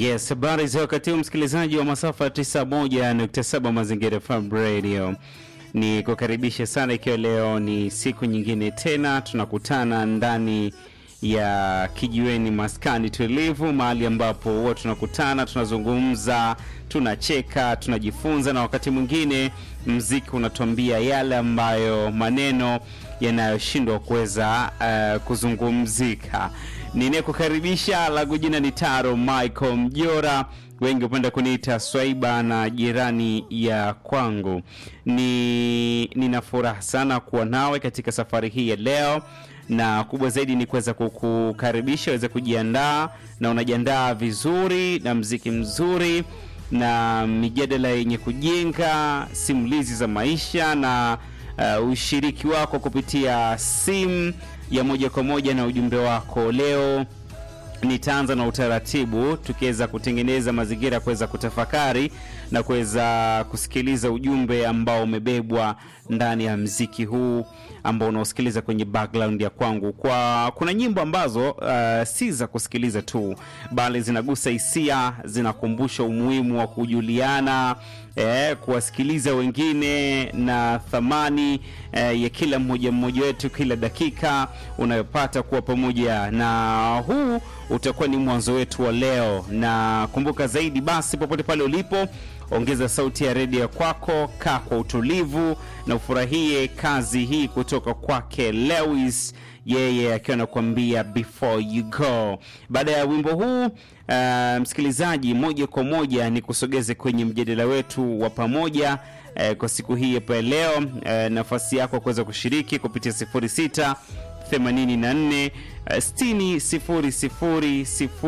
Yes, habari za wakati huu msikilizaji wa masafa 91.7 Mazingira FM Radio. Ni kukaribisha sana ikiwa leo ni siku nyingine tena tunakutana ndani ya kijiweni maskani tulivu, mahali ambapo huwa tunakutana, tunazungumza, tunacheka, tunajifunza na wakati mwingine mziki unatuambia yale ambayo maneno yanayoshindwa kuweza uh, kuzungumzika. Ninayekukaribisha langu jina ni Taro Michael Mjora, wengi hupenda kuniita Swaiba na jirani ya kwangu. Ni nina furaha sana kuwa nawe katika safari hii ya leo, na kubwa zaidi ni kuweza kukukaribisha uweze kujiandaa na unajiandaa vizuri na mziki mzuri na mijadala yenye kujenga, simulizi za maisha na uh, ushiriki wako kupitia simu ya moja kwa moja na ujumbe wako. Leo nitaanza na utaratibu, tukiweza kutengeneza mazingira ya kuweza kutafakari na kuweza kusikiliza ujumbe ambao umebebwa ndani ya mziki huu ambao unaosikiliza kwenye background ya kwangu. Kwa kuna nyimbo ambazo uh, si za kusikiliza tu, bali zinagusa hisia, zinakumbusha umuhimu wa kujuliana eh, kuwasikiliza wengine na thamani eh, ya kila mmoja mmoja wetu, kila dakika unayopata kuwa pamoja, na huu utakuwa ni mwanzo wetu wa leo. Na kumbuka zaidi basi, popote pale ulipo ongeza sauti ya redio kwako, kaa kwa utulivu na ufurahie kazi hii kutoka kwake Lewis, yeye akiwa anakuambia before you go. Baada ya wimbo huu uh, msikilizaji, moja kwa moja ni kusogeze kwenye mjadala wetu wa pamoja uh, kwa siku hii hapa leo. Uh, nafasi yako kuweza kushiriki kupitia 06 84 60 00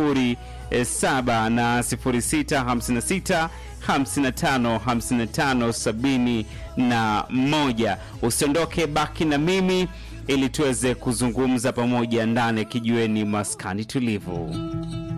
07 na 06 56 55 55 sabini na moja. Usiondoke, baki na mimi ili tuweze kuzungumza pamoja ndani ya kijiweni maskani tulivu.